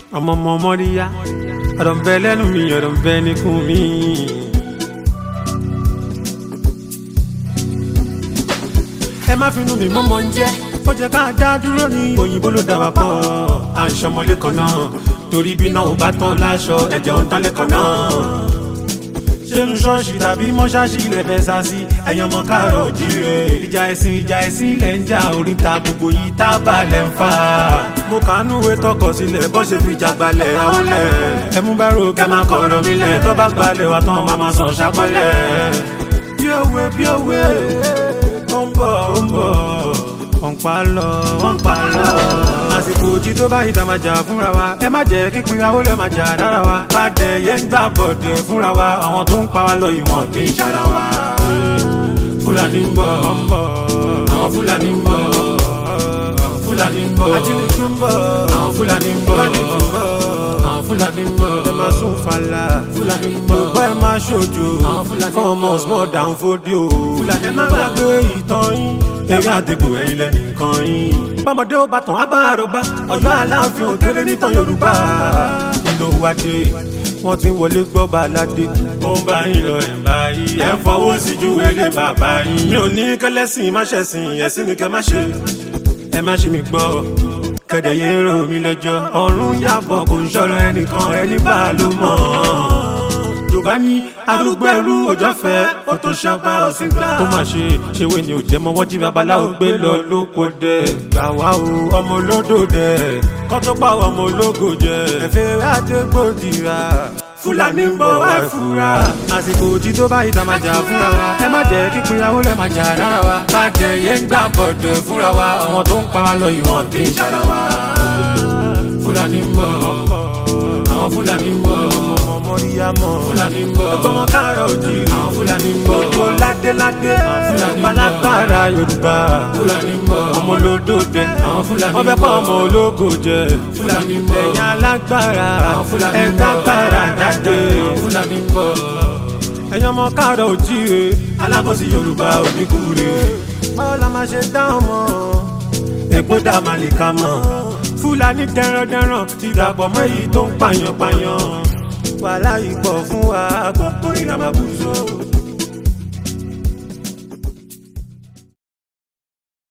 ọmọ ọmọ mọ́ríyá ọ̀rọ̀ ń bẹ lẹ́nu mi ọ̀rọ̀ ń bẹ níkùn mi. ẹ má finú mi mọ́mọ́ ń jẹ́ ó jẹ́ ká dá dúró ní òyìnbó ló dá wa pọ̀ à ń ṣọmọlé kan náà torí bí náà ò bá tán láṣọ ẹ̀jẹ̀ ò ń tán lẹ́kọ̀ọ́ náà ṣénu ṣọ́ọ̀ṣì tàbí mọ́ṣáṣì ilẹ̀ fẹ́ sá sí ẹ̀yàn ọmọ káàrọ̀ jíire. ìjà ẹ̀sìn ìjà ẹ̀sìn ilẹ̀ ń jà oríta gbogbo yìí tá a bá lẹ̀ ń fà. mo kàánú ìwé tọkọ sílẹ̀ bọ́ ṣe fi jà gbalẹ̀ àwọn lẹ̀. ẹ mú bẹ́rù kẹ́ máa kọ̀ ọ̀rọ̀ mi lẹ̀ tó bá gbalẹ̀ wa tán máa máa sàn ṣàpọ̀lẹ̀. bí òwe bí òwe ó ń bọ̀ ó ń bọ̀ wọ́n pa lọ wọ́n pa lọ. àsìkò òjì tó bá ìta máa jà fúnra wa ẹ má jẹ́ kí pinrawó lè máa jà dára wa. bàdẹ yẹn ń gbà bọ̀dẹ̀ fúnra wa àwọn tó ń pa wá lọ ìwọ̀n kì í ṣara wa. fúlàní ń bọ̀ àwọn fúlàní ń bọ̀ fúlàní ń bọ̀ ajínigbé ń bọ̀ àwọn fúlàní ń bọ̀ àwọn fúlàní ń bọ̀ ẹ máa sún fàlà fúlàní ń bọ̀ bọ́ ẹ máa ṣojo fún ọmọ small down fódìó fúlàní ẹ má gbàgbé ìtàn yín eré àdìgbò ẹ̀yìn lẹ́nìkan yín. bọ́mọdé ó bá tàn á bá àròbá ọ̀yọ́ aláàfin òkèrè nítàn yorùbá. nínú wájú wọ́n ti wọlé gbọ́ baládé. ó ń bá yín lọ ẹ̀ bá yín. ẹ̀ ń fọwọ́ sí ju ilé bàbá yín. mi ò ní kẹlẹ́sìn má ṣẹ̀sìn ẹ̀sìn mi kẹ́ má ṣe. ẹ má ṣe mi gbọ́ kẹ̀dẹ̀ yé rò mí lẹ́jọ́. ọ̀run yàbọ̀ kò ń ṣọ̀rọ̀ ẹnìkan ẹni bá ló mọ̀ yorùbá ní arúgbó ẹrú òjò fẹ́ ó tó ṣàbá ọ̀sìn gbà. ó mà ṣe ṣèwé ni ò jẹ́ mọ́ wọ́n jí babaláwo gbé lọ lóko dẹ̀. gbà wá o ọmọ olódò dẹ̀ kọ́ tó pa ọmọ ológo jẹ. ẹ̀fẹ̀ àdégbòdìrà fúlàní ń bọ̀ wá fura. àsìkò òjì tó bá ìta máa jà fúnra wa. ẹ má jẹ́ kí pinrawó lẹ́ máa jà rárá wa. bàjẹ́ yẹn ń gbà bọ̀dẹ̀ fúnra wa. àwọn tó ń pa wá lọ ìwọ̀n kì í ṣara wa. fúlàní ń bọ̀ àwọn fúlàní ń bọ̀ mọ̀ríyámọ̀. Fúlàní ń bọ̀. Ọgbọ́n káàrọ̀ òjì. Àwọn Fúlàní ń bọ̀. Gbogbo ládéládé. Fúlàní ń bọ̀. Balágbára Yorùbá. Fúlàní ń bọ̀. Ọmọ olódò dẹ. Àwọn Fúlàní ń bọ̀. Wọ́n fẹ́ kọ́ ọmọ ológo jẹ. Fúlàní ń bọ̀. Ẹ̀yin alágbára. Àwọn Fúlàní ń bọ̀. Ẹ̀dá gbára jáde. Àwọn Fúlàní ń bọ̀. Ẹ̀yin ọmọ káàrọ̀ òjì re. Alábọ̀sí Yorùbá oníkúre. Báwo la máa ṣe dá ọmọ? Ègbó dá màlìkà mọ̀. Fúlàní dẹrandẹran ti dàpọ̀ mọ́ èyí tó ń pààyàn pààyàn wàhálà ìpọ̀ fún wa gbogbo ìlànà bùsọ̀.